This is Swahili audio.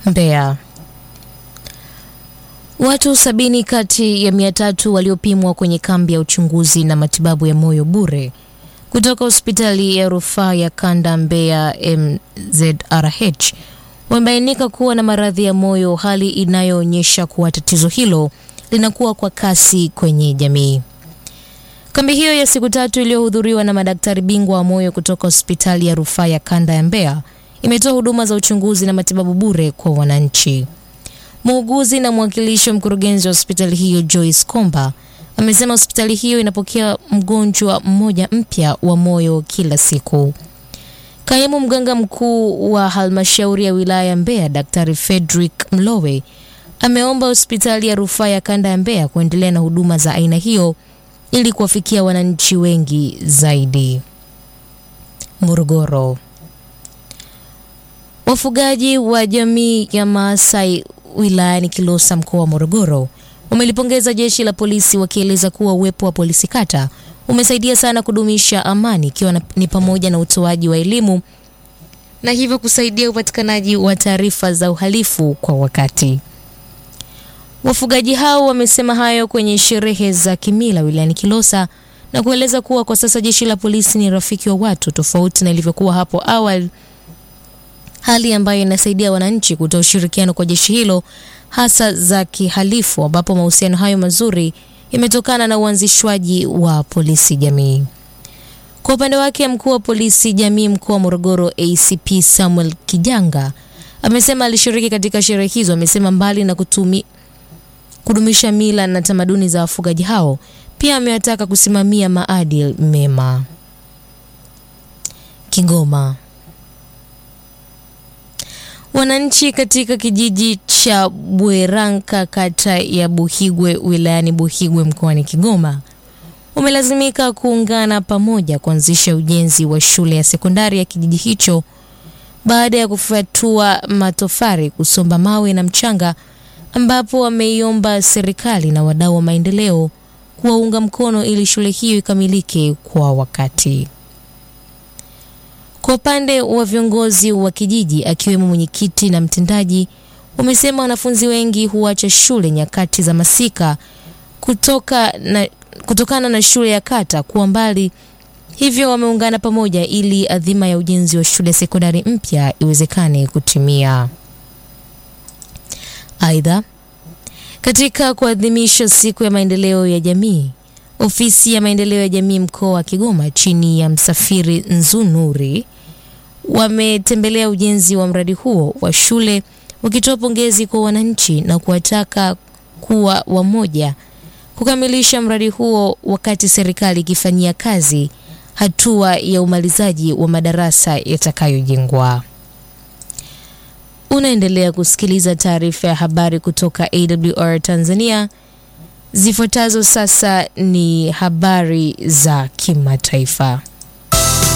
Mbeya. Watu sabini kati ya mia tatu waliopimwa kwenye kambi ya uchunguzi na matibabu ya moyo bure kutoka hospitali ya rufaa ya kanda Mbeya MZRH wamebainika kuwa na maradhi ya moyo, hali inayoonyesha kuwa tatizo hilo linakuwa kwa kasi kwenye jamii. Kambi hiyo ya siku tatu iliyohudhuriwa na madaktari bingwa wa moyo kutoka hospitali ya rufaa ya kanda ya Mbeya imetoa huduma za uchunguzi na matibabu bure kwa wananchi. Muuguzi na mwakilishi wa mkurugenzi wa hospitali hiyo Joyce Komba amesema hospitali hiyo inapokea mgonjwa mmoja mpya wa moyo kila siku. Kaimu mganga mkuu wa halmashauri ya wilaya ya Mbeya Daktari Frederick Mlowe ameomba hospitali ya rufaa ya kanda ya Mbeya kuendelea na huduma za aina hiyo ili kuwafikia wananchi wengi zaidi. Morogoro. Wafugaji wa jamii ya Maasai wilayani Kilosa mkoa wa Morogoro wamelipongeza jeshi la polisi wakieleza kuwa uwepo wa polisi kata umesaidia sana kudumisha amani ikiwa ni pamoja na utoaji wa elimu na hivyo kusaidia upatikanaji wa taarifa za uhalifu kwa wakati. Wafugaji hao wamesema hayo kwenye sherehe za kimila wilayani Kilosa na kueleza kuwa kwa sasa jeshi la polisi ni rafiki wa watu tofauti na ilivyokuwa hapo awali, hali ambayo inasaidia wananchi kutoa ushirikiano kwa jeshi hilo hasa za kihalifu, ambapo mahusiano hayo mazuri yametokana na uanzishwaji wa polisi jamii. Kwa upande wake, mkuu wa polisi jamii mkoa wa Morogoro ACP Samuel Kijanga amesema alishiriki katika sherehe hizo. Amesema mbali na kutumi, kudumisha mila na tamaduni za wafugaji hao, pia amewataka kusimamia maadili mema. Kigoma. Wananchi katika kijiji cha Bweranka kata ya Buhigwe wilayani Buhigwe mkoani Kigoma wamelazimika kuungana pamoja kuanzisha ujenzi wa shule ya sekondari ya kijiji hicho baada ya kufyatua matofari, kusomba mawe na mchanga, ambapo wameiomba serikali na wadau wa maendeleo kuwaunga mkono ili shule hiyo ikamilike kwa wakati. Kwa upande wa viongozi wa kijiji akiwemo mwenyekiti na mtendaji, wamesema wanafunzi wengi huacha shule nyakati za masika kutoka na, kutokana na shule ya kata kuwa mbali, hivyo wameungana pamoja ili adhima ya ujenzi wa shule sekondari mpya iwezekane kutimia. Aidha, katika kuadhimisha siku ya maendeleo ya jamii, ofisi ya maendeleo ya jamii mkoa wa Kigoma chini ya msafiri Nzunuri wametembelea ujenzi wa mradi huo wa shule wakitoa pongezi kwa wananchi na kuwataka kuwa wamoja kukamilisha mradi huo wakati serikali ikifanyia kazi hatua ya umalizaji wa madarasa yatakayojengwa. Unaendelea kusikiliza taarifa ya habari kutoka AWR Tanzania. Zifuatazo sasa ni habari za kimataifa.